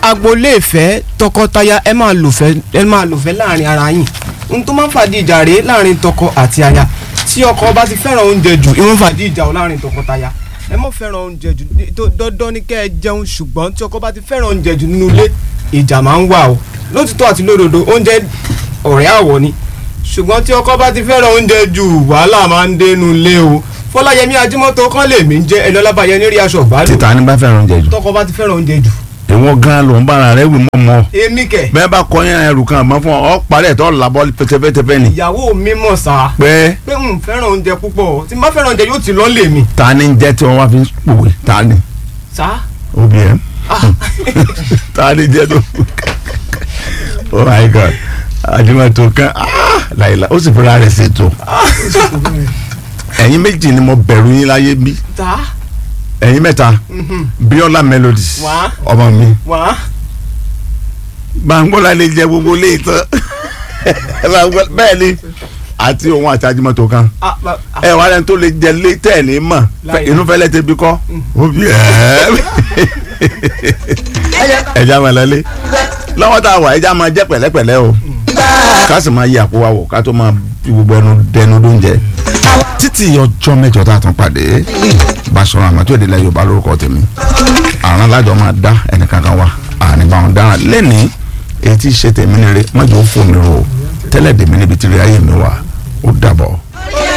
agboolé ìfẹ́ tọkọtaya ẹ máa lòfẹ́ ẹ máa lòfẹ́ láàrin ara yín ohun tó máa ń fàdí ìjà rèé láàrin tọkọ àti aya tí ọkọ bá ti fẹ́ràn oúnjẹ jù ìwọ̀n fàdí ìjà ò láàrin tọkọtaya ẹ mọ̀ fẹ́ràn oúnjẹ jù ní- tó- dandan ni kẹ́ ẹ jẹun ṣùgbọ́n tí ọkọ bá ti fẹ́ràn oúnjẹ jù nínú ilé ìjà máa ń wà o lótìtọ́ àti lódodo oúnjẹ ọ̀rẹ́ àwọ̀ ni ṣùgbọ́n tí ọkọ bá ti fẹ́ràn oúnjẹ jù wàhálà máa ń dénú ilé o fọláyẹmí ajímọ́tò kan lèmi ń jẹ́ ẹni ọlábàyẹ ní rí aṣọ ìgbádùn títa ní bá fẹ́ràn oúnjẹ jù tọkọ bá ti fẹ́ràn oúnjẹ jù ìwọ gan ló ń bára rẹ wì mọ́ mọ́ èmi kẹ̀ bẹ́ẹ̀ bá kọ́ yẹn ẹrù kan àmọ́ fún ọ ọ parẹ́ tó làbọ́ pẹ́tẹ́pẹ́tẹ́pẹ́ ni ìyàwó mi mọ̀ sá pé pé n fẹ́ràn oúnjẹ púpọ̀ tí n bá fẹ́ràn oúnjẹ yóò ti lọ́ lè mi ta ni ń jẹ́ tí wọ́n wá fi ń pòwe ta ni sá obìnrin ta ni jẹ́ tó oh my god àdìmọ̀tò kan ah, láìla ó sì fúnra rẹ̀ ṣètò ẹ̀yin méjì ni mo bẹ̀rù yín láyé bí tá ẹ̀yin mẹ́ta bíọ́lá melody Wá. ọmọ mi wá gbàngbọ́lá lè jẹ gbogbo lé tán Gbàngbọ́lá- bẹ́ẹ̀ ni àti òun àti àdìmọ̀tò kan a ba- a- ẹ wà lẹ́nu tó lè jẹ lé tẹ̀ ní mọ̀ Láyé. inú fẹ́lẹ́ tẹ bí kọ́ ó bí ẹ̀ ẹja máa lọlé lọ́wọ́ tá a wà ẹja máa jẹ́ pẹ̀lẹ́pẹ̀lẹ́ o ká sì máa yí àpò wa wò ká tó máa fi gbogbo ẹnu dẹnu lóúnjẹ títí ọjọ́ mẹ́jọ tá a tún pàdé Basọ̀run Àmọ̀tí Òde ilẹ̀ Yorùbá lórúkọ tèmi àrùn alájọ máa dá ẹnìkankan wa àníbàwọn dáràn lẹ́nìí èyí tí ì ṣe tèmi nire mọ́jọ́ ó fò mí ro tẹ́lẹ̀ dèmi níbi tí rí ayé mi wà ó dàbọ̀.